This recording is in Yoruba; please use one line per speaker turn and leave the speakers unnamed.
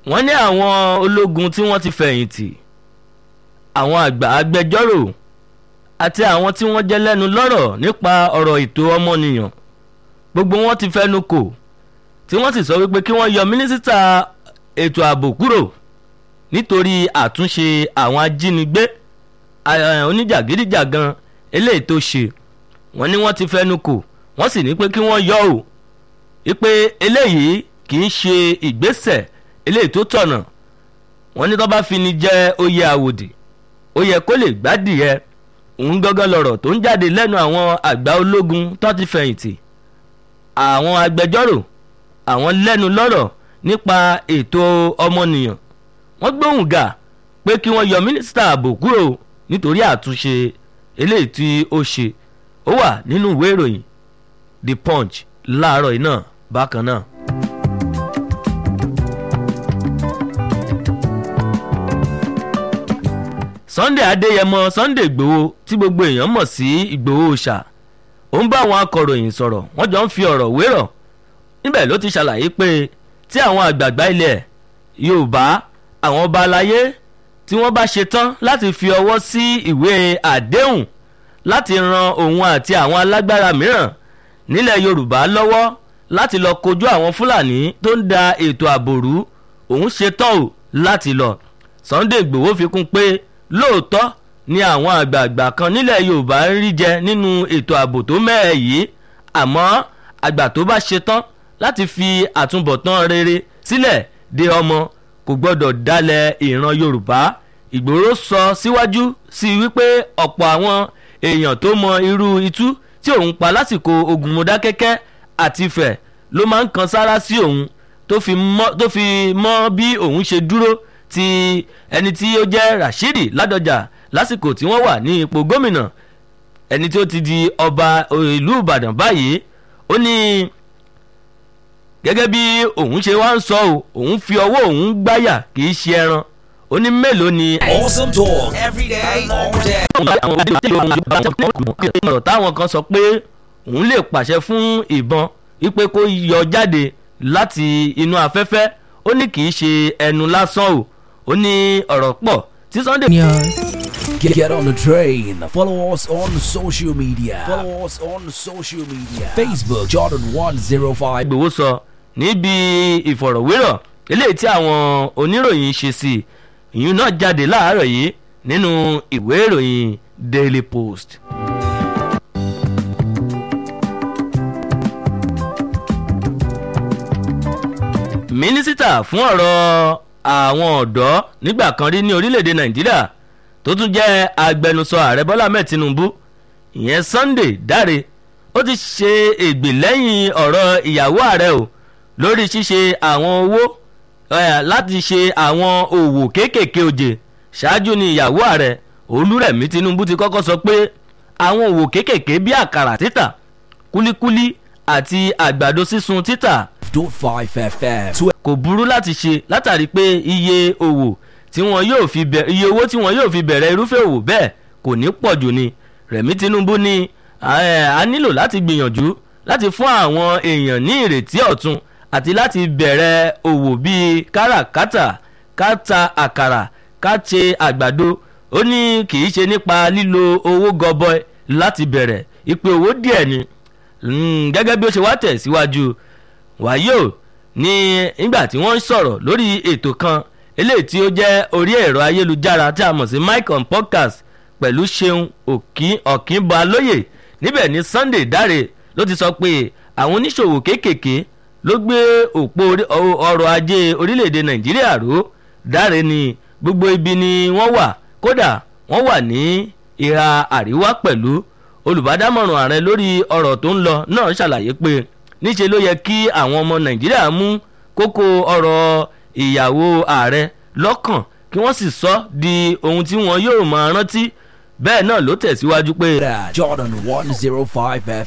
wọ́n ní àwọn ológun tí wọ́n ti fẹ̀yìntì àwọn àgbà agbẹjọ́rò àti àwọn tí wọ́n jẹ́ lẹ́nu lọ́rọ̀ nípa ọ̀rọ̀ ètò ọmọnìyàn gbogbo wọn ti fẹnu kò tí wọ́n sì sọ wípé kí wọ́n yọ mínísítà ètò ààbò kúrò nítorí àtúnṣe àwọn ajínigbé oníjàgídíjàgan eléyìí tó ṣe wọ́n ní wọ́n ti fẹnu kò wọ́n sì ní pé kí wọ́n yọ ò wípé eléyìí kì í ṣe ìgbésẹ̀ eléyìí tó tọ̀nà wọ́n ní tó bá fi ni jẹ́ oyè àwòdì ó yẹ kó lè gbádìí ẹ òun gángan lọ̀rọ̀ tó ń jáde lẹ́nu àwọn àgbà ológun tó ti fẹ̀yìntì àwọn agbẹjọ́rò àwọn lẹ́nu lọ́rọ̀ nípa ètò ọmọnìyàn wọ́n gbóhùn gà pé kí wọ́n yọ mínísítà ààbò kúrò nítorí àtúnṣe eléyìí tí ó ṣe ó wà nínú ìwé ìròyìn the punch láàárọ̀ yìí náà bákan náà. sunday adéyẹmọ sunday ìgbòho tí gbogbo èèyàn mọ̀ sí ìgbòho ṣá ó ń bá àwọn akọ̀ròyìn sọ̀rọ̀ wọ́n jọ ń fi ọ̀rọ̀ wérọ̀ níbẹ̀ ló ti ṣàlàyé pé tí àwọn àgbààgbà ilẹ̀ yorùbá àwọn ọba aláyé tí wọ́n bá ṣe tán láti fi ọwọ́ sí ìwé àdéhùn láti ran òun àti àwọn alágbára mìíràn nílẹ̀ yorùbá lọ́wọ́ láti lọ kojú àwọn fúlàní tó ń da ètò ààbò rú òun ṣe tán o láti lọ sunday igbòho fi kún pé lóòótọ́ ni àwọn àgbààgbà kan nílẹ̀ yorùbá ń rí jẹ nínú ètò ààbò tó mẹ́ẹ̀ yìí àmọ́ àgbà tó bá ṣe tán láti fi àtúbọ̀tán rere sílẹ̀ de ọmọ kò gbọ́dọ̀ dalẹ̀ ìran yorùbá ìgbòho sọ síwájú sí i wípé ọ̀pọ̀ àwọn èèyàn tó mọ irú itú tí òun pa lásìkò ogun mọdákẹ́kẹ́ àti ìfẹ́ ló máa ń kan sára sí òun tó fi mọ́ bí òun ṣe dúró ti ẹni tí ó jẹ́ rashidi ládọjà lásìkò tí wọ́n wà ní ipò gómìnà ẹni tí ó ti di ọba ìlú ìbàdàn báyìí ó ní gẹ́gẹ́ bí òun ṣe wá ń sọ ọ́ òun fi ọwọ́ òun gbáyà kì í ṣe ẹran ó ní mélòó ni.
awesome talk every day all day.
ọ̀rọ̀ táwọn kan sọ pé òun lè pàṣẹ fún ìbọn wípé kó yọ jáde láti inú afẹ́fẹ́ ó ní kì í ṣe ẹnu lásán o ó ní ọ̀rọ̀ pọ̀ tí sunday.
Get, get on the train. Follow us on social media. Follow us on social media. Facebook Jordan one zero five.
ìgbòho sọ níbi ìfọ̀rọ̀wérọ̀ eléyìí tí àwọn oníròyìn ṣe sí ìyún náà jáde láàárọ̀ yìí nínú ìwé ìròyìn daily post. mínísítà fún ọ̀rọ̀ àwọn ọ̀dọ́ nígbà kan rí ní orílẹ̀-èdè nàìjíríà tó tún jẹ́ agbẹnusọ ààrẹ bọ́lá mẹ́ẹ̀ tinubu ìyẹn sunday dáre ó ti ṣe ègbè lẹ́yìn ọ̀rọ̀ ìyàwó ààrẹ o lórí ṣíṣe àwọn owó láti ṣe àwọn òwò kéékèèké òjè ṣáájú ni ìyàwó ààrẹ olúrẹ̀mí tinubu ti kọ́kọ́ sọ pé àwọn òwò kéékèèké bíi àkàrà títà kúlíkúlí àti àgbàdo sísun títà
dot five fm.
kò burú láti ṣe látàrí pé iye òwò tí wọn yóò fi bẹ̀rẹ̀ iye owó tí wọn yóò fi bẹ̀rẹ̀ irúfẹ́ òwò bẹ́ẹ̀ kò ní pọ̀ jù ni rẹ̀mí tinubu ní a nílò láti gbìyànjú láti fún àwọn èèyàn ní ìrètí ọ̀tun àti láti bẹ̀rẹ̀ òwò bíi káràkátà káta àkàrà káṣe àgbàdo ó ní kì í ṣe nípa lílo owó gọbọi láti bẹ̀rẹ̀ ìpè owó díẹ̀ ni gẹ́gẹ́ bí ó ṣe wá tẹ̀ síwájú wàyó ní nígbà tí wọ́n ń sọ̀rọ̀ lórí ètò kan eléyìí tí ó jẹ́ orí ẹ̀rọ ayélujára tí a mọ̀ sí mike on podcast pẹ̀lú ṣeun ọ̀kínbalóye níbẹ̀ ní sunday dáre ló ti sọ pé àwọn oníṣòwò kéékèèké ló gbé òpó ọrọ̀ ajé orílẹ̀-èdè nàìjíríà ró dáre ni gbogbo ibi ni wọ́n wà kódà wọ́n wà ní ìhà àríwá pẹ̀lú olùbádámọ̀ràn ààrẹ lórí ọ̀rọ̀ tó ń lọ náà ṣàlàyé pé níṣe ló yẹ kí àwọn ọmọ nàìjíríà mú kókó ọ̀rọ̀ ìyàwó ààrẹ lọ́kàn kí wọ́n sì sọ di ohun tí wọn yóò máa rántí bẹ́ẹ̀ náà ló tẹ̀síwájú pé.
Jordan one zero five